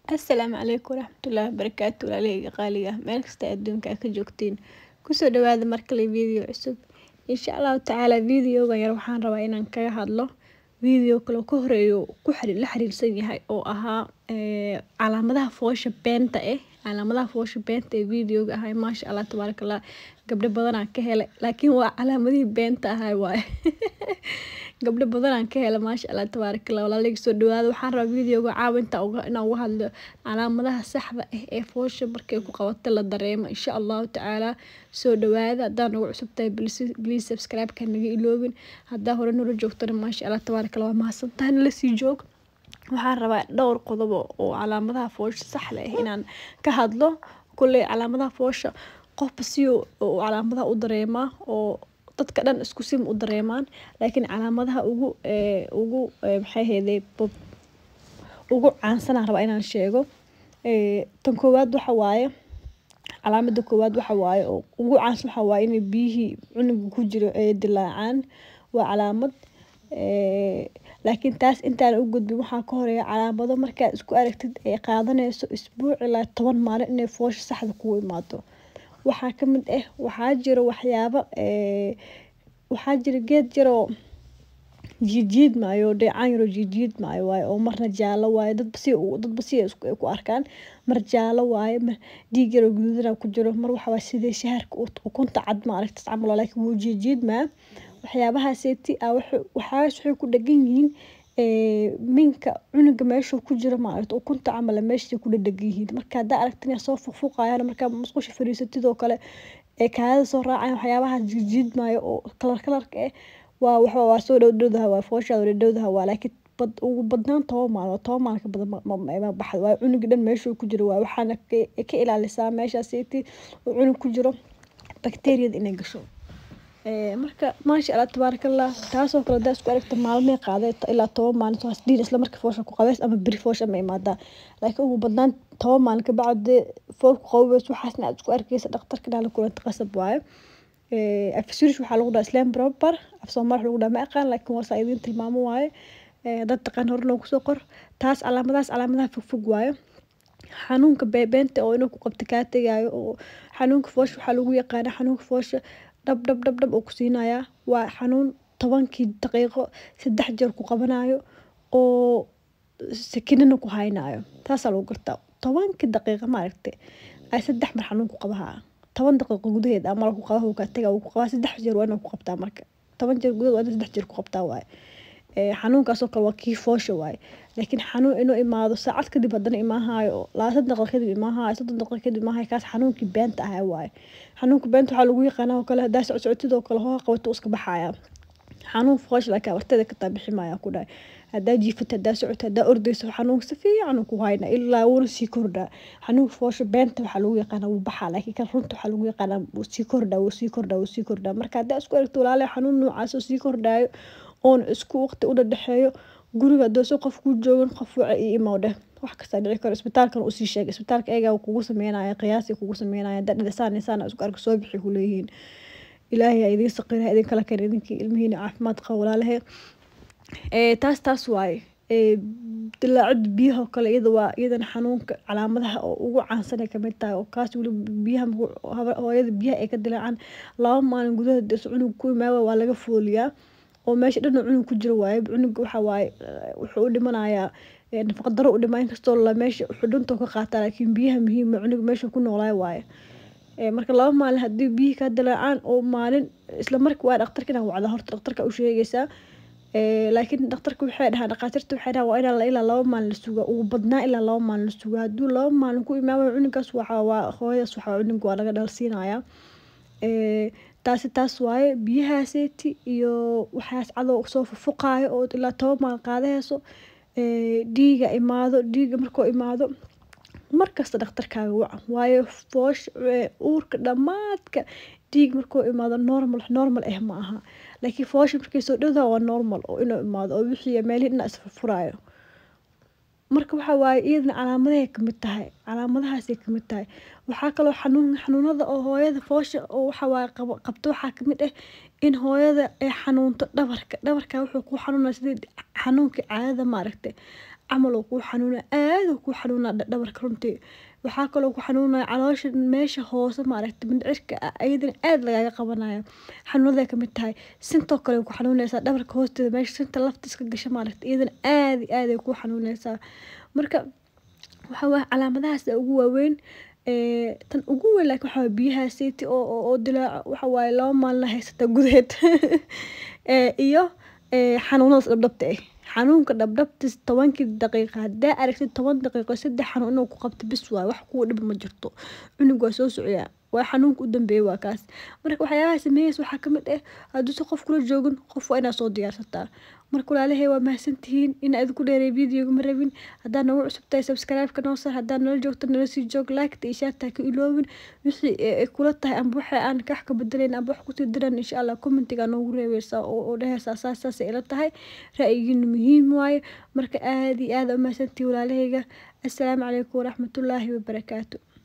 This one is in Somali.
Asalaamu calaykum waraxmatullaahi wabarakaatu walaalaheyga qaaliga ah meel kasta adduunka aad ka joogtiin kusoo dhawaada mar kale video cusub insha allahu tacaala videogan yar waxaan rabaa inaan kaga hadlo video kale oo ka horeeyo ku xiriir la xiriirsan yahay oo ahaa ee calaamadaha foosha beenta eh calaamadaha foosha beenta ee videoga ahay maasha allah tabaaraka allah gabdho badanaan ka helay laakiin waa calaamadihii beenta ahay waaye gabdho badanaan ka helay maasha allah tabaaraka allah walaalaheyga soo dhawaada waxaan rabaa videoga caawa inta inaan uga hadlo calaamadaha saxda ah ee foosha markay ku qabato la dareemo insha allahu tacaala soo dhawaada haddaa nagu cusub tahay please subscribe ka naga iloobin haddaa hore nala joogtana maasha allah tabaaraka allah waa mahadsantahay nala sii joog waxaan rabaa dhowr qodob oo calaamadaha foosha saxda ah inaan ka hadlo kulley calaamadaha foosha qofba si uu calaamadaha u dareemaa oo dadka dhan isku sim u dareemaan laakiin calaamadaha ugu ee ugu maxay ahayday ugu caansanaan rabaa inaan sheego ee tan koowaad waxa waaye calaamada koowaad waxa waaye oo ugu caansan waxa waaye inay biyihii cunuga ku jiro ay dilaacaan waa calaamad ee laakiin taas intaan u gudbin waxaa ka horeeya calaamado markaad isku aragtid ay qaadanayso isbuuc ilaa toban maalin inay foosha saxda kugu imaato waxaa ka mid ah waxaa jiro waxyaabo ee waxaa jira geed yaroo jiidjiid maayo dheecaan yaroo jiidjiid maayo waaye oo marna jaallo waaye dadba si dadba si ay ku arkaan mar jaallo waaye mar dhiig yaroo guduudana ku jiro mar waxa waaye sidii shaharka ukunta cad ma aragtis camal laakiin wuu jiidjiidmaa waxyaabahaaseti ah waxaas waxay ku dhagan yihiin minka cunuga meeshuu ku jiro maaragta ukunta camal meeshay ku dhadhagan yihiin marka haddaa aragtin inay soo fuqfuqayaan markaa musqusha fadhiisatid oo kale ee kaadada soo raacayaan waxyaabahaas jiidjiidmaayo oo kalar kalarka ah waa waxa waa soo dhowdhowdaha waa fooshaada dhowdhowdaha waa laakiin bad ugu badnaan toban maalmood toban maalin ka badan ma baxdo waa cunuga dhan meeshuu ku jiro waa waxaana ka ilaalisaa meeshaaseti uu cunug ku jiro bakteeriyada inay gasho marka maasha allah tabaaraka allah taasoo kale hadaa isku aragta maalmee qaaday ilaa toban maalin soo hasdiin isla marka foosha ku qabeys ama beri foosha ma imaadaa laakiin ugu badnaan toban maalin ka bacdi fool ku qabeys waxaasna aad isku arkeysa dhaqtarka dhaala kulanta qasab waaye afsurish waxaa lagu dhaha islam proper af soomaali lagu dhaha ma aqaan laakiin warsaa idiin tilmaamo waaye dad taqaan hore noogu soo qor taas calaamadahaas calaamadaha fogfog waaye xanuunka beebeenta oo inuu ku qabta kaa tegaayo oo xanuunka foosha waxaa lagu yaqaana xanuunka foosha dhab dhab dhab dhab oo ku siinayaa waa xanuun tobankii daqiiqo saddex jeer ku qabanayo oo sakinana ku haynayo taasaa lagu gartaa tobankii daqiiqa maaragtay ay saddex mar xanuun ku qabahaa toban daqiiqo gudaheed ama ku qaba kaa taga ku qabaa saddex jeer waa inuu ku qabtaa marka toban jeer gudaheed waa inuu saddex jeer ku qabtaa waaye xanuunkaasoo kale waa kii foosha waaye laakiin xanuun inuu imaado saacad kadib haddana imaahayo labaatan daqiiqo kadib imaahayo soddon daqiiqo kadib imaahayo kaas xanuunkii beenta ahaa waaye xanuunka beenta waxaa lagu yaqaanaa oo kale haddaa socsocotid oo kale hooga qabato iska baxaya xanuun foosha laakiin abarteeda ka taabixi maaya ku dhahay haddaa jiifata haddaa socoto haddaa ordayso xanuunka si fiican ku hayna ilaa wuuna sii kordhaa xanuunka foosha beenta waxaa lagu yaqaanaa wuu baxaa laakiin kan runta waxaa lagu yaqaanaa wuu sii kordhaa wuu sii kordhaa wuu sii kordhaa marka haddaa isku aragto walaalaha xanuun noocaas oo sii kordhaayo oon isku waqti u dhadhexeeyo guriga haddooso qof kuu joogan qof waca io imowdhe wax kastaa dhici karo isbitaalkan usii sheegay isbitaalka eegaa kugu sameynaya qiyaasi kugu sameynaya haddaa dhidasaan saan isku arka soo bixi kuleeyihiin ilaahay ha idiin saqira idin kala keen idinkii ilmihiina caafimaad qaba walaalahe taas taas waaye dilaacida biyaha oo kale iyada waa iyadana xanuunka calaamadaha oo ugu caansan ay kamid tahay oo kaas weli biyaha hooyada biyaha ay ka dilaacaan laba maalin gudahood is cunug ku imaawa waa laga fooliyaa oo meesha dhan cunug ku jiro waaye cunuga waxa waaye wuxuu u dhimanayaa nafaqa daro u dhimaa inkastoo la meesha xudhuntoo ka qaataa laakiin biyaha muhiima cunuga meesha ku noolaay waaye marka laba maalin haddii biyihii kaa dilaacaan oo maalin isla marka waa dhaqtarka inaa wacda horta dhaqtarka u sheegaysaa laakiin dhaqtarka waxay dhahaa dhaqaatiirta waxay dhahaa waa inaa ilaa laba maalin la sugaa ugu badnaa ilaa laba maalin la sugaa hadduu laba maalin ku imaamayo cunugaas waxa waa hooyadaas waxa cunuga waa laga dhalsiinayaa taasi taas waaye biyahaaseti iyo waxaas cadow soo fufuqaayo oo ilaa toban maalin qaadahayso dhiiga imaado dhiiga markuu imaado markasta dhaqtarkaaga waca waayo foosh uurka dhammaadka dhiig markuu imaado normal normal ah ma aha laakiin foosha markay soo dhowdaha waa normal oo inuu imaado oo wixii meelihii dhinac isfurfuraayo marka waxa waaye iyadana calaamadahay kamid tahay calaamadahaasay kamid tahay waxaa kaloo xanuun xanuunada oo hooyada foosha oo waxa waaye qabto waxaa kamid ah in hooyada ay xanuunto dhabarka dhabarka wuxuu ku xanuunaya sidii xanuunkii caadada maaragtay camal oo kuu xanuuna aad oo kuu xanuuna dhabarka runtii waxaa kaloo ku xanuunaya caloosha meesha hoose maaragta mindhicirka ah ayadana aad lagaaga qabanaya xanuunaday kamid tahay sintoo kale ku xanuunaysaa dhabarka hoosteeda meesha sinta lafta iska gasha maaragta iyadana aad iyo aad ay ku xanuunaysaa marka waxaa waaya calaamadahaas ugu waaweyn tan ugu weyn laakiin waxaa biyaha seyti oo oo dilaaco waxa waaye laba maalin haysata gudaheed iyo xanuunadaas dhabdhabta ah xanuunka dhabdhabtis tobankii daqiiqa haddaa aragtid toban daqiiqo saddex xanuun inuu ku qabto bis waay wax kuwa dhib ma jirto cunug waa soo socyaa waa xanuunka u dambeeya waa kaas marka waxyaabaha sameeyeysa waxaa kamid ah hadduuse qof kula joogin qof waa inaad soo diyaarsataa marka walaalahay waa mahadsantihiin inaa idinku dheeray videoga ma rabin haddaa nagu cusub tahay subscribe-ka noo sar haddaa nala joogto nala sii joog like-ta iyo shaarta ka iloobin wixii ay kula tahay amba waxa aan kax ka bedelayn amba wax kusii diran insha allah commentiga noogu reebeysaa oo dheheysaa saas saas ila tahay ra'yigiina muhiim waaye marka aad iyo aad u mahadsantihiin walaalahayga assalaamu calaykum waraxmatullaahi wabarakaatu